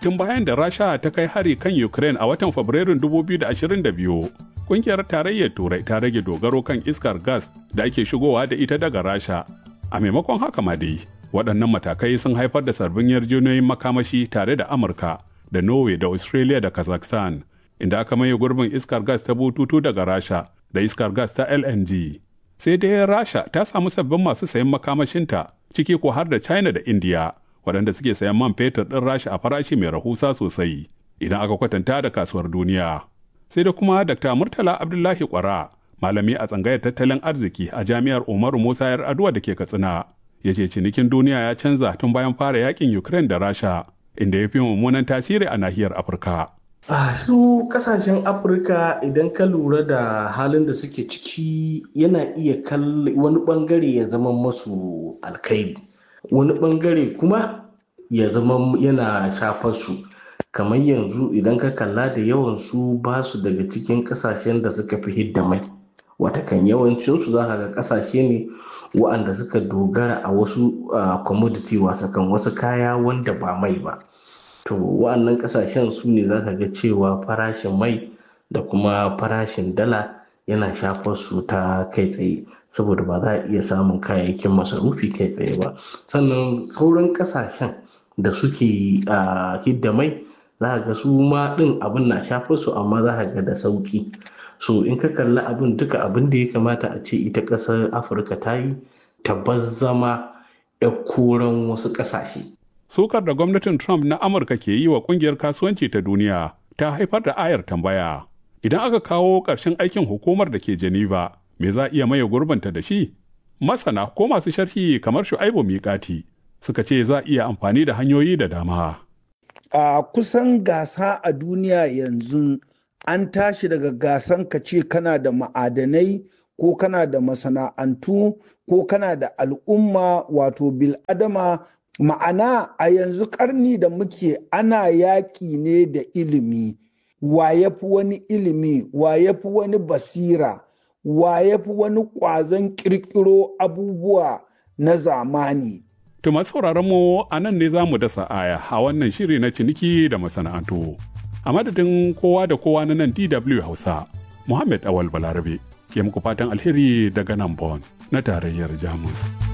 tun bayan da Rasha ta kai hari kan Ukraine a watan Fabrairun 2022. Kungiyar tarayyar Turai ta rage dogaro kan iskar gas da ake shigowa da ita daga Rasha. A maimakon haka ma dai, waɗannan matakai sun haifar da sabbin yarjejeniyoyin makamashi tare da Amurka da Norway da Australia da Kazakhstan, inda aka maye gurbin iskar gas ta bututu daga Rasha da iskar gas ta LNG. Sai dai Rasha ta samu sabbin masu sayan makamashinta, ciki ko har da China da India, waɗanda suke sayan man fetur ɗin Rasha a farashi mai rahusa sosai, idan aka kwatanta da kasuwar duniya. Sai da kuma Dr. Murtala Abdullahi Kwara, malami a tsangayar tattalin arziki a jami'ar Umaru Musa Yar Aduwa da ke Katsina, ya ce cinikin duniya ya canza tun bayan fara yakin Ukraine da Rasha, inda ya fi mummunan tasiri a nahiyar Afirka. a su kasashen afirka idan ka lura da halin da suke ciki yana iya kalli wani bangare ya zama masu alkairi wani bangare kuma ya zama yana shafar su kamar yanzu idan ka kalla da yawan su ba su daga cikin kasashen da suka fi hidda mai watakan yawancinsu za ka ga kasashe ne wa'anda suka dogara a wasu commodity wasakan wasu kaya wanda ba mai ba to wa'annan kasashen su ne za ka ga cewa farashin mai da kuma farashin dala yana shafar su ta kai tsaye saboda ba za a iya samun kayayyakin masarufi kai tsaye ba sannan sauran kasashen da suke hidda mai za ga su ma din abin na shafar su amma za ga da sauki so in ka kalli abin duka abin da ya kamata a ce ita ƙasar afirka ta yi tabbas zama ya koran wasu ƙasashe sukar da gwamnatin Trump na Amurka ke yi wa kungiyar kasuwanci ta duniya ta haifar da ayar tambaya. Idan aka kawo ƙarshen aikin hukumar da ke Geneva, me za iya maye gurbanta da shi? Masana ko masu sharhi kamar Shu'aibu Miƙati suka ce za iya amfani da hanyoyi da dama. A kusan gasa a duniya yanzu an tashi daga gasan ka ce kana da ma'adanai ko kana da masana'antu ko kana da al'umma wato bil'adama ma'ana a yanzu karni da muke ana yaƙi ne da ilimi wa ya fi wani ilimi wa ya fi wani basira wa ya fi wani ƙwazon ƙirƙiro abubuwa na zamani To masu sauraron mu a nan ne za mu dasa aya a wannan shiri na ciniki da masana'antu. A madadin kowa da kowa na nan DW Hausa, Muhammad Awal Balarabe ke muku fatan alheri daga nan Bon na tarayyar Jamus.